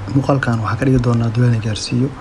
muuqaalkan waxaan ka dhigi doonaa duwaana gaarsiiyo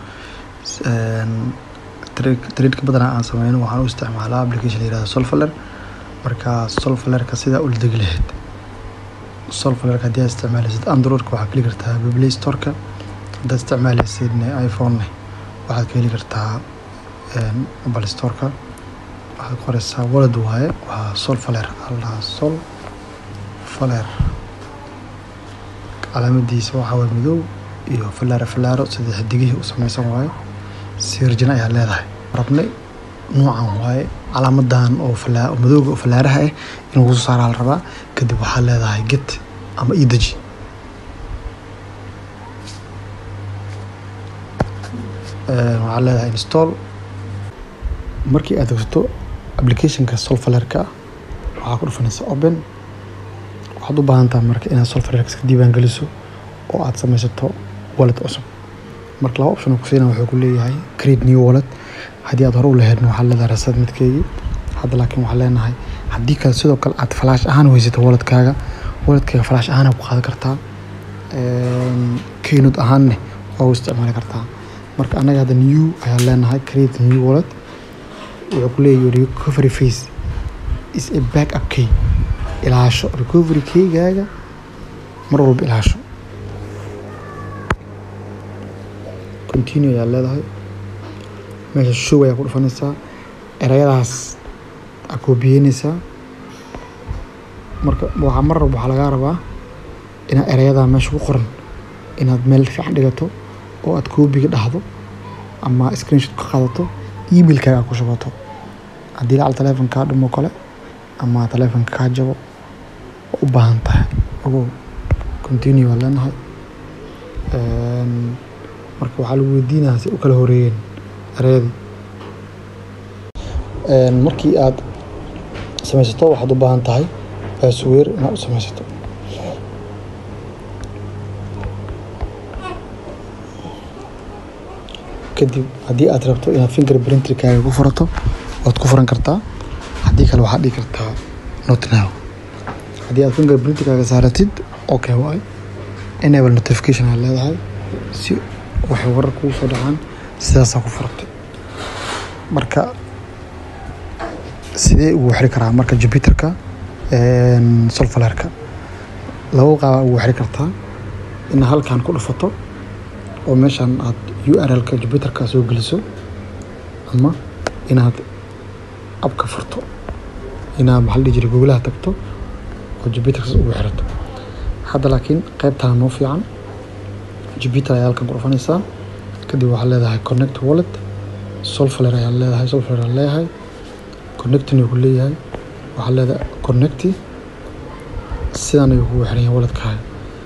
tradeka badanaa aan sameyno waxaan u isticmaalaa application la yihahdo solfaler marka solfalerka sidaa ula degi lahayd solfalerka haddii aad isticmaalaysid androidka waxaad ka heli kartaa play storeka haddaad isticmaalaysid iphone waxaad ka heli kartaa apple storeka waxaad qoreysaa walad waaye waa solfaler allah sol faler calaamadiisa waxaa waye madow iyo falaaro falaaro sida xidigihii u sameysan waaye sirjina ayaa leedahay rabnay noocan waaye calaamadan oo madowga oo falaaraha ah in lagu soo saaraa la rabaa kadib waxaa leedahay get ama idaji waxaa leedahay install markii aad degsato applicationka solfalerka waxaa ku dhufanaysa open waxaad u baahan tahay marka inaad solfalerka iska diiwaan geliso oo aad sameysato wallet cusub marka laba option oo kusiina wuxuu ku leeyahay create new wallet haddii aad hore u lahaydna waxaad leedahay rasad midkeygii hadda laakiin waxaan leenahay haddii kale sidoo kale aad flash ahaan u haysato walletkaaga walletkaaga flash ahaan ku qaadan kartaa keynood ahaanne waa u isticmaali kartaa marka anaga hadda new ayaan leenahay create new wallet wuxuu ku leeyahay recovery face is a back up key ilaasho recovery keygaaga mar walba ilaasho continue ayaa leedahay meesha show ayaa ku dhufanaysaa erayadaas aa koobiyeynaysaa marka waxaa mar walba waxaa lagaa rabaa inaad erayadaa meesha ku qoran inaad meel fiican dhigato oo aad koobiga dhahdo ama screenshot ka qaadato emailkaaga ku shubato haddii lacal teleefon kaa dhumo kale ama teleefonka kaa jabo waa u baahan tahay ogow continue waa leenahay marka waxaa lagu weydiinayaa si u kala horeeyeen ereyadii markii aad sameysato waxaad u baahan tahay baasweer inaad u sameysato kadib haddii aad rabto inaad finger printerkaaga ku furato waad ku furan kartaa haddii kale waxaad dhigi kartaa not now haddii aad finger printerkaaga saaratid okay waay enable notification aad leedahay si waxay warar kugu soo dhacaan sidaasaa ku furatay marka sidee ugu xiri karaa marka jupiterka solfalerka laba qaaba ugu xiri kartaa inaad halkan ku dhufato oo meeshan aad u r lka jupiterka soo geliso ama inaad abka furto inaad maxaa dhihi jiray googlaha tagto oo jupiterkas ugu xirato hadda laakiin qaybtaan noo fiican jupiter ayaa halkan ku dhufanaysaa kadib waxaa leedahay connect wallet solfaler ayaa leedahay solfaler ayaa leeyahay connectin ku leeyahay waxaa leedahay connecti sidan ayuu kugu xiran yahay walletkaaga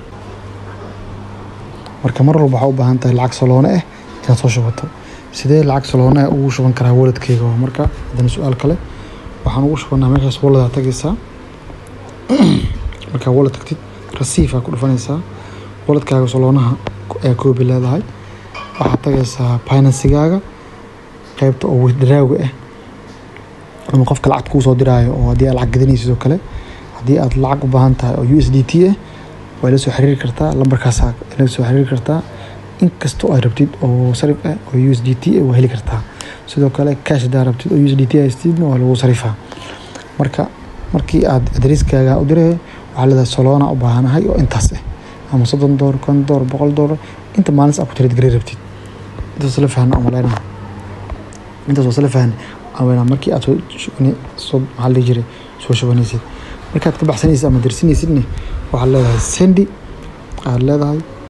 marka mar walba waxaa u baahan tahay lacag saloone ah inaad soo shubato sidee lacag saloone ah ugu shuban karaa walletkeyga waa marka haddana su-aal kale waxaan ugu shubanaa meeshaas walledaa tagaysaa markaa wallet tagtid rasiif aa ku dhufanaysaa walletkaaga saloonaha ayaa koobi leedahay waxaad tagaysaa finansigaaga qaybta oo withdrawga ah ama qofka lacagta kuu soo diraayo oo haddii aad lacag gadanaysid oo kale haddii aad lacag u baahan tahay oo u s d t ah waa la soo xiriiri kartaa lambarkaasaa la soo xiriiri kartaa inkastoo aad rabtid oo sarif ah oo u s d t ah waa heli kartaa sidoo kale cash hadaa rabtid oo u s d t haystidna waa lagu sarifaa marka markii aad adreskaaga u diray waxaa leedahay soloona u baahanahay oo intaas ah ama soddon doolar kon doolar boqol doolar inta maalintas aad ku tirid gari rabtid intaas la fahna amaleyna intaas waa sala fahna amaleyna markii aad soo maxaa la dhihi jiray soo shubanaysid markaad ka baxsanaysid ama dirsanaysidne waxaad leedahay sendi aad leedahay